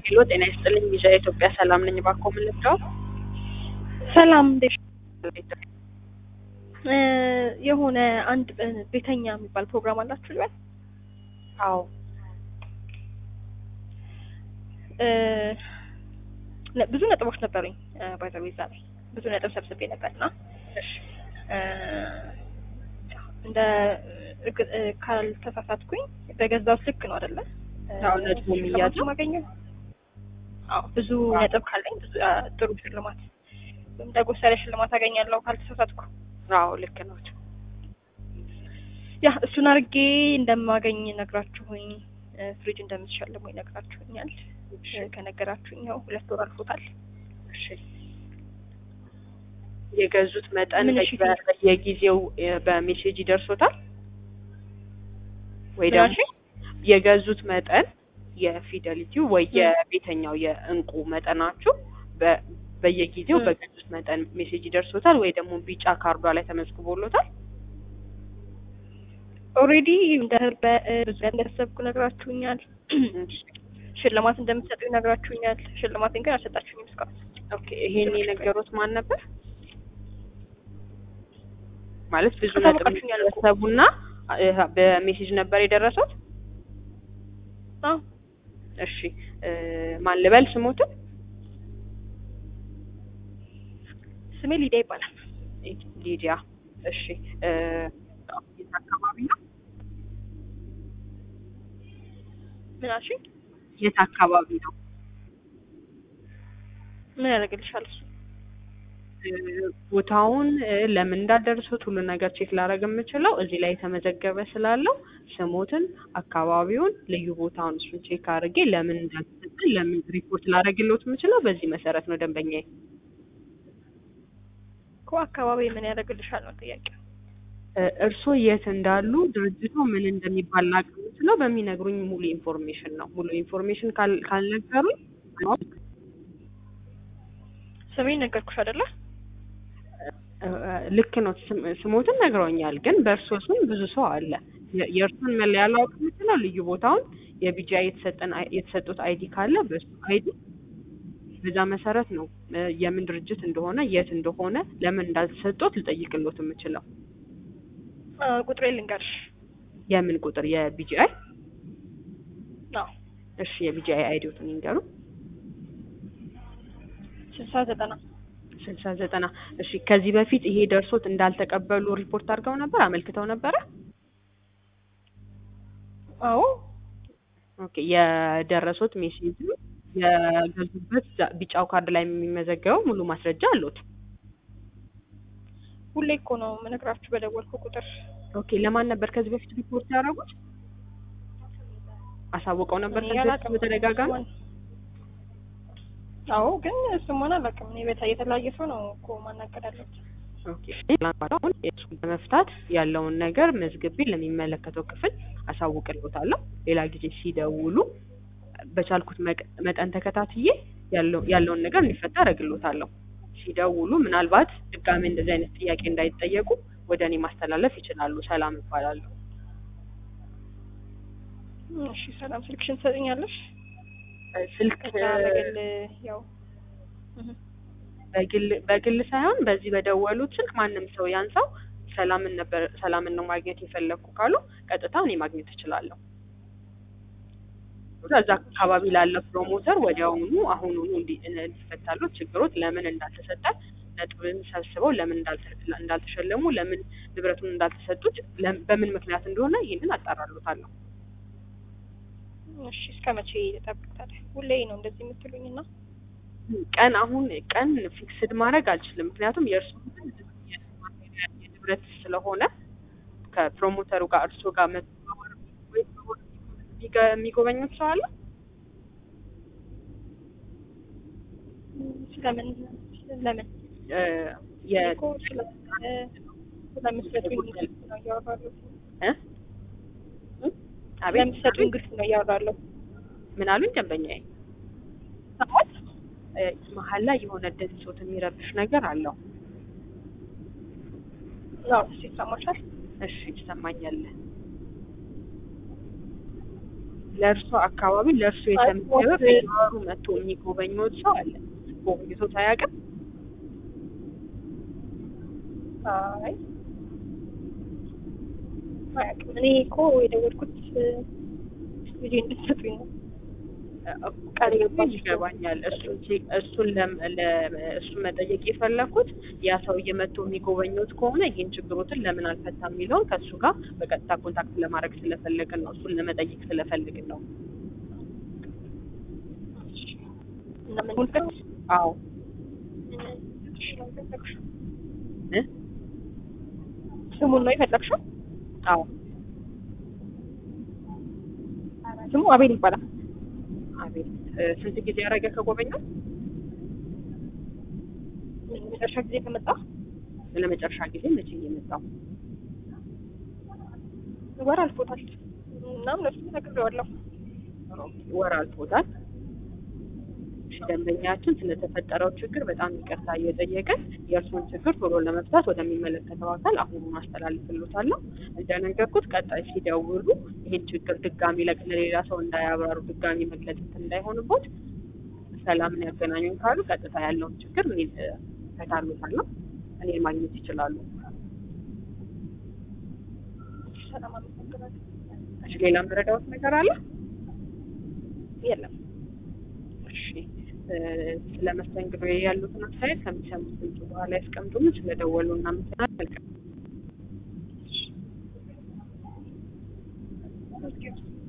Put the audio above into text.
ሄሎ ጤና ይስጥልኝ ሚዛ ኢትዮጵያ ሰላም ነኝ። እባክዎ ምን ልርዳዎት? ሰላም እንዴት እ የሆነ አንድ እ ቤተኛ የሚባል ፕሮግራም አላችሁ ልበል? አዎ እ ነ- ብዙ ነጥቦች ነበሩኝ ባይዘዌ እዛ ላይ ብዙ ነጥብ ሰብስቤ ነበርና እሺ እ እንደ እርግ- እ ካልተሳሳትኩኝ በገዛው ልክ ነው አይደለ? አዎ፣ ነጥቡ የሚያዘው? ማገኘው አዎ ብዙ ነጥብ ካለኝ ብዙ አ፣ ጥሩ ሽልማት ወይም ዳጎሳ ያለ ሽልማት አገኛለሁ ካልተሳሳትኩ። አዎ ልክ ነው። ያ እሱን አድርጌ እንደማገኝ ነግራችሁኝ እ ፍሪጅ እንደምትሸልሙኝ ነግራችሁኛል። እ ከነገራችሁኝ ያው ሁለት ወር አልፎታል። እሺ የገዙት መጠን ምን እሺ በ- በየጊዜው እ በሜሴጅ ይደርሶታል ወይ ምን ደግሞ አልሽኝ? የገዙት መጠን የፊደሊቲው ወይ የቤተኛው የእንቁ መጠናችሁ በ- በየጊዜው ም። በገዙት መጠን ሜሴጅ ይደርሶታል ወይ ደግሞ ቢጫ ካርዷ ላይ ተመዝግቦሎታል? ኦልሬዲ እንደ በ- እ ብዙ እንደተሰብኩ ነግራችሁኛል። ሽልማት እንደምትሰጡኝ ነግራችሁኛል። ሽልማቴን ግን አልሰጣችሁኝም እስካሁን። ኦኬ ይሄን የነገሩት ማን ነበር? ማለት ብዙ ነጥብ አሳውቃችሁኛል እኮ። ሰቡና በሜሴጅ ነበር የደረሱት? አዎ እሺ እ ማን ልበል ስሞትን? ስሜ ሊዲያ ይባላል። ሊዲያ። እሺ እ የት አካባቢ ነው? ምን አልሽኝ? የት አካባቢ ነው? ምን ያደርግልሻል እሱ? እ ቦታውን እ ለምን እንዳደረሱት ሁሉ ነገር ቼክ ላደርግ የምችለው እዚህ ላይ የተመዘገበ ስላለው ስሞትን፣ አካባቢውን፣ ልዩ ቦታውን እሱን ቼክ አድርጌ ለምን እንዳልተሰጠን ለምን ሪፖርት ላደርግልዎት የምችለው በዚህ መሰረት ነው ደንበኛዬ። እኮ አካባቢ ምን ያደርግልሻል ነው ጥያቄው። እ እርስዎ የት እንዳሉ ድርጅቱ ምን እንደሚባል ላውቅ የምችለው በሚነግሩኝ ሙሉ ኢንፎርሜሽን ነው። ሙሉ ኢንፎርሜሽን ካል- ካልነገሩኝ ስሜን ነገርኩሽ አይደለ? እ እ ልክ ነው። ስም- ስሞትን ነግረውኛል፣ ግን በእርስዎ ስም ብዙ ሰው አለ። የ- የእርሱን መለያ ላውቅ የምችለው ልዩ ቦታውን የቢጂአይ የተሰጠን አይ- የተሰጡት አይዲ ካለ በእሱ አይዲ በዛ መሰረት ነው እ የምን ድርጅት እንደሆነ የት እንደሆነ ለምን እንዳልተሰጡት ልጠይቅልዎት የምችለው። አ፣ ቁጥሬ ልንገርሽ። የምን ቁጥር? የቢጂአይ አዎ እሺ፣ የቢጂአይ አይዲዎትን ይንገሩ። ስልሳ ዘጠና ስልሳ ዘጠና እሺ። ከዚህ በፊት ይሄ ደርሶት እንዳልተቀበሉ ሪፖርት አድርገው ነበር፣ አመልክተው ነበረ? አዎ ኦኬ። የደረሱት ሜሴጅ የገዙበት ዛ- ቢጫው ካርድ ላይ የሚመዘገበው ሙሉ ማስረጃ አሉት? ሁሌ እኮ ነው የምነግራችሁ በደወልኩ ቁጥር። ኦኬ። ለማን ነበር ከዚህ በፊት ሪፖርት ያደረጉት? አሳውቀው ነበር እኔ ከዚህ በፊት አላውቅም። በተደጋጋሚ? አዎ ግን ስሟን አላውቅም። እኔ በታ የተለያየ ሰው ነው እኮ ማናገር ያለሁት። ኦኬ። አሁን እሱን በመፍታት ያለውን ነገር መዝግቤ ለሚመለከተው ክፍል አሳውቅልዎታለሁ። ሌላ ጊዜ ሲደውሉ በቻልኩት መቅ- መጠን ተከታትዬ ያለው ያለውን ነገር እንዲፈታ አደርግልዎታለሁ። ሲደውሉ ምናልባት ድጋሜ እንደዚህ አይነት ጥያቄ እንዳይጠየቁ ወደ እኔ ማስተላለፍ ይችላሉ። ሰላም እባላለሁ። እሺ ሰላም፣ ስልክሽን ትሰጥኛለሽ? እ ስልክ ከዛ በግል ያው እህ፣ በግል በግል ሳይሆን በዚህ በደወሉት ስልክ ማንም ሰው ያንሳው ሰላምን ነበር ሰላምን ነው ማግኘት የፈለግኩ ካሉ ቀጥታ እኔ ማግኘት እችላለሁ። እዛ አካባቢ ላለ ፕሮሞተር ወዲያውኑ አሁኑኑ እንዲ- እንዲፈታሉት ችግሮት ለምን እንዳልተሰጠ ነጥብን ሰብስበው ለምን እንዳልተ- እንዳልተሸለሙ ለምን ንብረቱን እንዳልተሰጡት ለም- በምን ምክንያት እንደሆነ ይህንን አጣራሉታለሁ። እሺ እስከ መቼ ልጠብቅ ታዲያ? ሁሌ ነው እንደዚህ የምትሉኝ እና ቀን አሁን ቀን ፊክስድ ማድረግ አልችልም። ምክንያቱም የእርሱ የንብረት ስለሆነ ከፕሮሞተሩ ጋር እርሶ ጋር መተባበር ወይ የሚገ- የሚጎበኙት ሰው አለ? ስለምን ለምን እ የ- እኮ ስለ እ፣ ስለምትሰጡኝ ግልጽ ነው እያወራለሁ። እ? እ? አቤት ስለምትሰጡኝ ግልጽ ነው እያወራለሁ። ምን አሉኝ ደንበኛዬ? ሰማት እ፣ መሀል ላይ የሆነ ድምፆት የሚረብሽ ነገር አለው። ነው እሱ ይሰማሻል? እሺ ይሰማኛል። ለእርሶ አካባቢ ለእርሶ የተመደበ በየወሩ መጥቶ የሚጎበኘው ሰው አለ። ጎብኝቶት አያውቅም? አይ አያውቅም። እኔ እኮ የደወልኩት ልጄ እንድትሰጡኝ ነው። ቃል የገባች ይገባኛል። እሱን ቼ- እሱን ለም- ለ- እሱን መጠየቅ የፈለኩት ያ ሰውዬ መጥቶ የሚጎበኙት ከሆነ ይህን ችግሮትን ለምን አልፈታም የሚለውን ከእሱ ጋር በቀጥታ ኮንታክት ለማድረግ ስለፈለግን ነው። እሱን ለመጠየቅ ስለፈልግን ነው። እና ምን ሆንከት? አዎ እ? ስሙን ነው የፈለግሽው? አዎ ስሙ አቤል ይባላል። አቤት እ፣ ስንት ጊዜ ያደረገ ከጎበኘው? መጨረሻ ጊዜ ከመጣ ለመጨረሻ ጊዜ መቼ ነው የመጣው? ወር አልፎታል። እናም ለሱ ነግሬዋለሁ። ወር አልፎታል። እሺ፣ ደንበኛችን ስለተፈጠረው ችግር በጣም ይቅርታ እየጠየቀን የእርሱን ችግር ቶሎ ለመፍታት ወደሚመለከተው አካል አሁኑን አስተላልፍሎታለሁ። እንደነገርኩት ቀጣይ ሲደውሉ ይህን ችግር ድጋሚ ለቅ- ለሌላ ሰው እንዳያብራሩ ድጋሚ መግለጽ እንዳይሆንቦት ሰላምን ያገናኙን ካሉ ቀጥታ ያለውን ችግር እኔ እፈታልዎታለሁ። እኔን ማግኘት ይችላሉ። ሰላም አመሰግናለሁ። እሺ፣ ሌላ የምረዳዎት ነገር አለ? የለም እሺ እ፣ ስለ መስተንግዶ ያሉትን አስተያየት ከሚሰሙት ድምጽ በኋላ ያስቀምጡልን። ስለደወሉ እናመሰግናለን። መልካም Thank you.